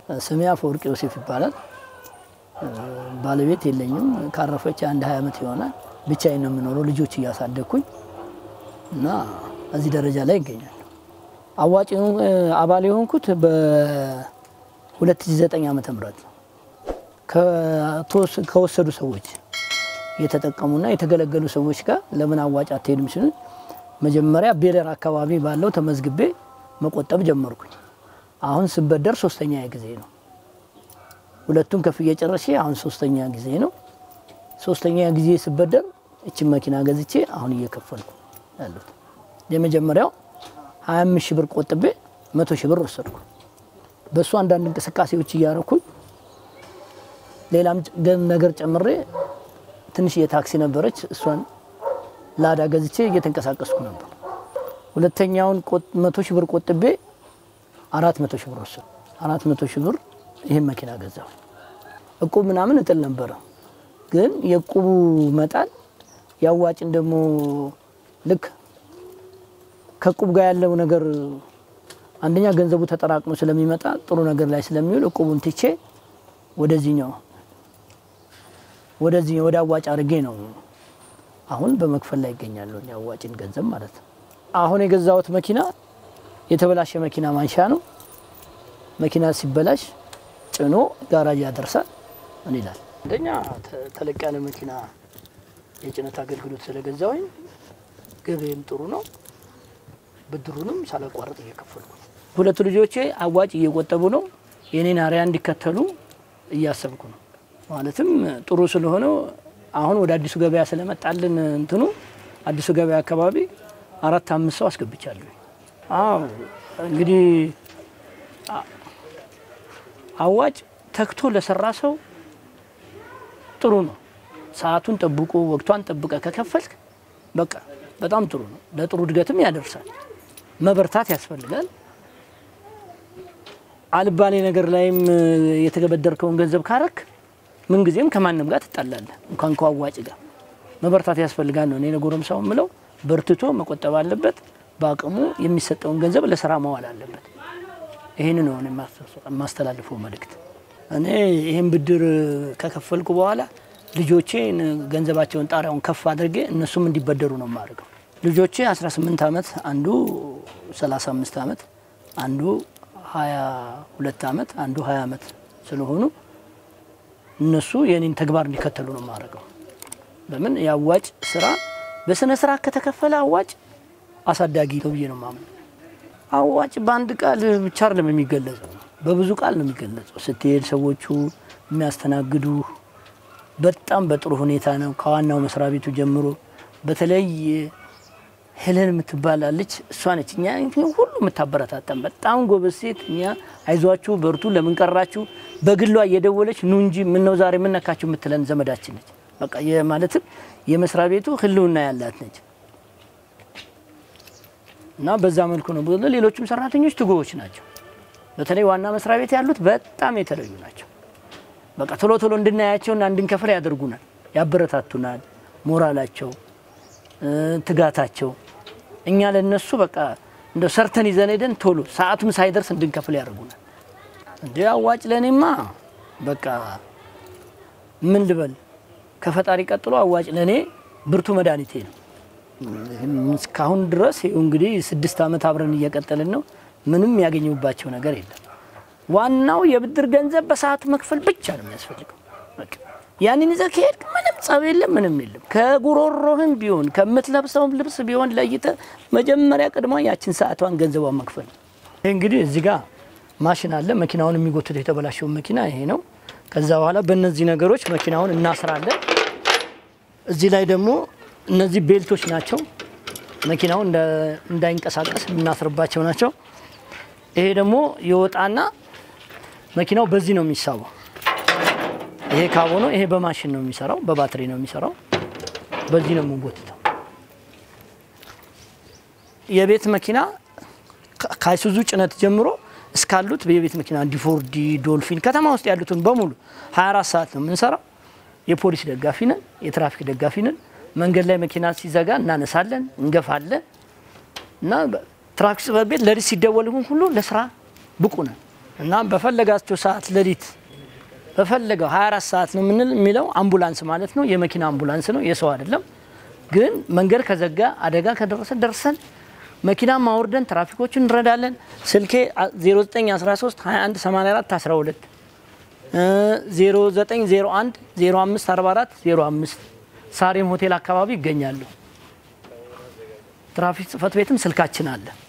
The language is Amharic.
ስሜ አፈወርቅ ዮሴፍ ይባላል። ባለቤት የለኝም። ካረፈች አንድ ሀያ ዓመት ይሆናል። ብቻዬን ነው የምኖረው ልጆች እያሳደግኩኝ እና እዚህ ደረጃ ላይ ይገኛል። አዋጭ አባል የሆንኩት በ2009 ዓመተ ምህረት ነው። ከወሰዱ ሰዎች የተጠቀሙና የተገለገሉ ሰዎች ጋር ለምን አዋጭ አትሄድም ሲሉ መጀመሪያ ቤለር አካባቢ ባለው ተመዝግቤ መቆጠብ ጀመርኩኝ። አሁን ስበደር ሶስተኛ ጊዜ ነው። ሁለቱን ከፍዬ ጨርሼ አሁን ሶስተኛ ጊዜ ነው። ሶስተኛ ጊዜ ስበደር እችን መኪና ገዝቼ አሁን እየከፈልኩ ያሉት የመጀመሪያው 25 ሺህ ብር ቆጥቤ መቶ ሺህ ብር ወሰድኩ። በእሱ አንዳንድ እንቅስቃሴዎች እያረኩኝ ሌላም ነገር ጨምሬ ትንሽ የታክሲ ነበረች እሷን ላዳ ገዝቼ እየተንቀሳቀስኩ ነበር። ሁለተኛውን መቶ ሺህ ብር ቆጥቤ አራት መቶ ሺህ ብር ወሰድኩ። አራት መቶ ሺህ ብር ይህን መኪና ገዛሁ። እቁብ ምናምን እጥል ነበረ፣ ግን የእቁቡ መጣል ያዋጭን ደግሞ ልክ ከእቁብ ጋር ያለው ነገር አንደኛ ገንዘቡ ተጠራቅሞ ስለሚመጣ ጥሩ ነገር ላይ ስለሚውል እቁቡን ትቼ ወደዚህኛው ወደዚህ ወደ አዋጭ አድርጌ ነው አሁን በመክፈል ላይ ይገኛለሁ። የአዋጭን ገንዘብ ማለት ነው። አሁን የገዛሁት መኪና የተበላሸ መኪና ማንሻ ነው። መኪና ሲበላሽ ጭኖ ጋራጅ ያደርሳል። ምን ይላል? አንደኛ ተለቅ ያለ መኪና የጭነት አገልግሎት ስለገዛሁኝ ገበያም ጥሩ ነው። ብድሩንም ሳላቋረጥ እየከፈልኩ ነው። ሁለቱ ልጆቼ አዋጭ እየቆጠቡ ነው። የኔን አርያ እንዲከተሉ እያሰብኩ ነው። ማለትም ጥሩ ስለሆነው አሁን ወደ አዲሱ ገበያ ስለመጣልን እንትኑ አዲሱ ገበያ አካባቢ አራት አምስት ሰው አስገብቻለሁ። አዎ እንግዲህ አዋጭ ተክቶ ለሰራ ሰው ጥሩ ነው። ሰዓቱን ጠብቆ ወቅቷን ጠብቀ ከከፈልክ በቃ በጣም ጥሩ ነው። ለጥሩ እድገትም ያደርሳል። መበርታት ያስፈልጋል። አልባሌ ነገር ላይም የተገበደርከውን ገንዘብ ካረክ ምንጊዜም ከማንም ጋር ትጣላለህ፣ እንኳን ከአዋጭ ጋር መበርታት ያስፈልጋል ነው እኔ ለጎረምሳው የምለው። በርትቶ መቆጠብ አለበት። በአቅሙ የሚሰጠውን ገንዘብ ለስራ መዋል አለበት። ይህን ነው የማስተላልፈው መልእክት። እኔ ይህን ብድር ከከፈልኩ በኋላ ልጆቼ ገንዘባቸውን ጣሪያውን ከፍ አድርጌ እነሱም እንዲበደሩ ነው የማደርገው። ልጆቼ 18 ዓመት፣ አንዱ 35 ዓመት፣ አንዱ 22 ዓመት፣ አንዱ 20 ዓመት ስለሆኑ እነሱ የኔን ተግባር እንዲከተሉ ነው የማደርገው። ለምን የአዋጭ ስራ በስነ ስርዓት ከተከፈለ አዋጭ አሳዳጊ ነው ብዬ ነው የማምነው። አዋጭ በአንድ ቃል ብቻ አይደለም የሚገለጸው፣ በብዙ ቃል ነው የሚገለጸው። ስትሄድ ሰዎቹ የሚያስተናግዱ በጣም በጥሩ ሁኔታ ነው። ከዋናው መስሪያ ቤቱ ጀምሮ በተለይ ሄለን የምትባላለች እሷ ነች እኛ ሁሉ የምታበረታታን በጣም ጎበዝ ሴት። እኛ አይዟችሁ በርቱ፣ ለምን ቀራችሁ በግሏ እየደወለች ኑ እንጂ ምነው ዛሬ የምነካችሁ የምትለን ዘመዳችን ነች። በቃ ማለትም የመስሪያ ቤቱ ህልውና ያላት ነች እና በዛ መልኩ ነው። ሌሎችም ሰራተኞች ትጉዎች ናቸው። በተለይ ዋና መስሪያ ቤት ያሉት በጣም የተለዩ ናቸው። በቃ ቶሎ ቶሎ እንድናያቸውና እንድንከፍል ያደርጉናል፣ ያበረታቱናል። ሞራላቸው፣ ትጋታቸው እኛ ለነሱ በቃ እንደ ሰርተን ይዘን ሄደን ቶሎ ሰዓቱም ሳይደርስ እንድንከፍል ያደርጉናል። እንደ አዋጭ ለእኔማ በቃ ምን ልበል ከፈጣሪ ቀጥሎ አዋጭ ለእኔ ብርቱ መድኃኒቴ ነው። እስካሁን ድረስ ይኸው እንግዲህ ስድስት ዓመት አብረን እየቀጠልን ነው። ምንም ያገኘሁባቸው ነገር የለም። ዋናው የብድር ገንዘብ በሰዓቱ መክፈል ብቻ ነው የሚያስፈልገው። ያንን ይዘህ ከሄድክ ምንም ጸብ የለም፣ ምንም የለም። ከጉሮሮህም ቢሆን ከምትለብሰውም ልብስ ቢሆን ለይተህ መጀመሪያ ቅድሟ ያችን ሰዓቷን ገንዘቧን መክፈል። ይህ እንግዲህ እዚህ ጋር ማሽን አለ። መኪናውን የሚጎትተው የተበላሸውን መኪና ይሄ ነው። ከዛ በኋላ በእነዚህ ነገሮች መኪናውን እናስራለን። እዚህ ላይ ደግሞ እነዚህ ቤልቶች ናቸው። መኪናው እንዳይንቀሳቀስ የምናስርባቸው ናቸው። ይሄ ደግሞ የወጣና መኪናው በዚህ ነው የሚሳበው። ይሄ ካቦ ነው። ይሄ በማሽን ነው የሚሰራው፣ በባትሪ ነው የሚሰራው። በዚህ ነው የምንጎትተው። የቤት መኪና ከአይሱዙ ጭነት ጀምሮ እስካሉት የቤት መኪና ዲፎርዲ፣ ዶልፊን ከተማ ውስጥ ያሉትን በሙሉ 24 ሰዓት ነው የምንሰራው። የፖሊስ ደጋፊ ነን፣ የትራፊክ ደጋፊ ነን። መንገድ ላይ መኪና ሲዘጋ እናነሳለን፣ እንገፋለን እና ትራፊክ ጽሕፈት ቤት ለሊት ሲደወል ሁሉ ለስራ ብቁ ነን። እና በፈለጋቸው ሰዓት ሌሊት በፈለገው 24 ሰዓት ነው የምንል የሚለው አምቡላንስ ማለት ነው። የመኪና አምቡላንስ ነው፣ የሰው አይደለም። ግን መንገድ ከዘጋ አደጋ ከደረሰ ደርሰን መኪና ማውርደን ትራፊኮችን እንረዳለን። ስልኬ 0913 21 84 12 0901 0544 05 ሳሬም ሆቴል አካባቢ ይገኛሉ። ትራፊክ ጽህፈት ቤትም ስልካችን አለ።